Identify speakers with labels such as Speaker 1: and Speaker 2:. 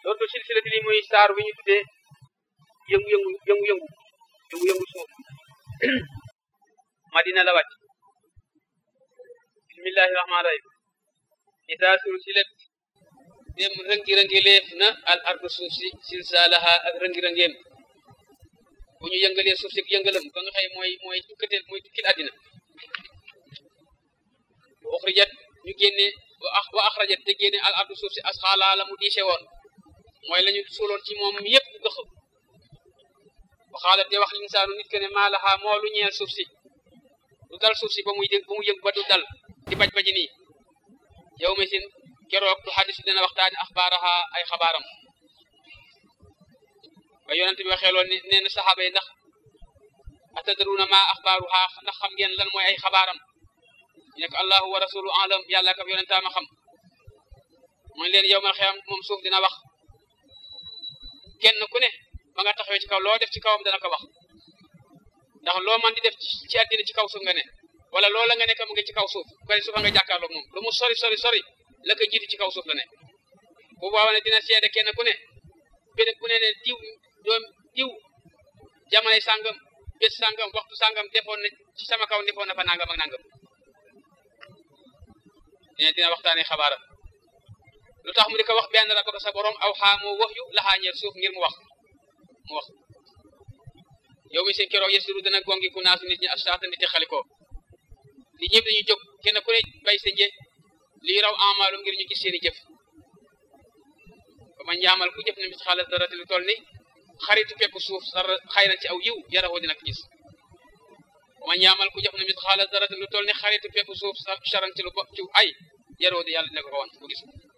Speaker 1: loolu silsilati li muy saar wi ñu tuddee yëngu-yëngu yëngu-yëngu yëngu-yëngu suuf madina la wàcc bismillahi rahmaani rahim ida sulsilat dem rëngi-rëngileef na al ardu suuf si silsaalaha ak rëngi-rëngeem bu ñu yëngalee suuf si yëngalam ba nga xëy mooy mooy tukkateel mooy tukkil àddina wa uxrijat ñu génne wa axrajat te génne al ardu suuf si asxaala la mu diise woon mooy la ñu suuloon ci moom yépp gëx waxaalat te wax linsaanu nit ke ne maa laxaa moo lu ñeel suuf si du dal suuf si ba muy ba mu yëg ba du dal di baj baji nii yow mi sin keroog du xadis dina waxtaani axbaaraha ay xabaaram ba yonent bi waxee lool nee na saxaaba yi ndax atadruuna ma axbaaruha ndax xam ngeen lan mooy ay xabaaram ñu ne ko allahu wa rasulu alam yàlla ak yonentaama xam mooy leen yow mal xiyam moom suuf dina wax kenn ku ne ba nga taxawee ci kaw loo def ci kawam dana ko wax ndax loo man di def ci àddina ci kaw suuf nga ne wala loola nga nekk mu ngi ci kaw suuf bari suufa nga jàkkaarloog moom lu mu sori sori sori la ko jiitu ci kaw suuf la ne bu boobaa ne dina seede kenn ku ne béréb bu ne ne diw doom diw jamono sàngam bés sàngam waxtu sàngam defoon na ci sama kaw defoon na fa nangam ak nangam dina dina waxtaanee xabaaram lu tax mu di ko wax benn rabbaka sa borom aw xaa moo wax yu laxaa ñeel suuf ngir mu wax mu wax yow mi seen keroog yesiru dana gongi ku naasu nit ñi asaata nit ñi xalikoo nit ñëpp dañuy jóg kenn ku ne bay sa nje lii raw amaalum ngir ñu gis seeni jëf ba man ñaamal ku jëf ne mis xaalis dara te lu toll ni xaritu pepp suuf sar xayran ci aw yiw yarawoo dina ko gis ba man ñaamal ku jëf ne mis xaalis dara te lu toll ni xaritu pepp suuf saran ci lu ci ay yarawoo di yàlla dina ko ko wan ku gis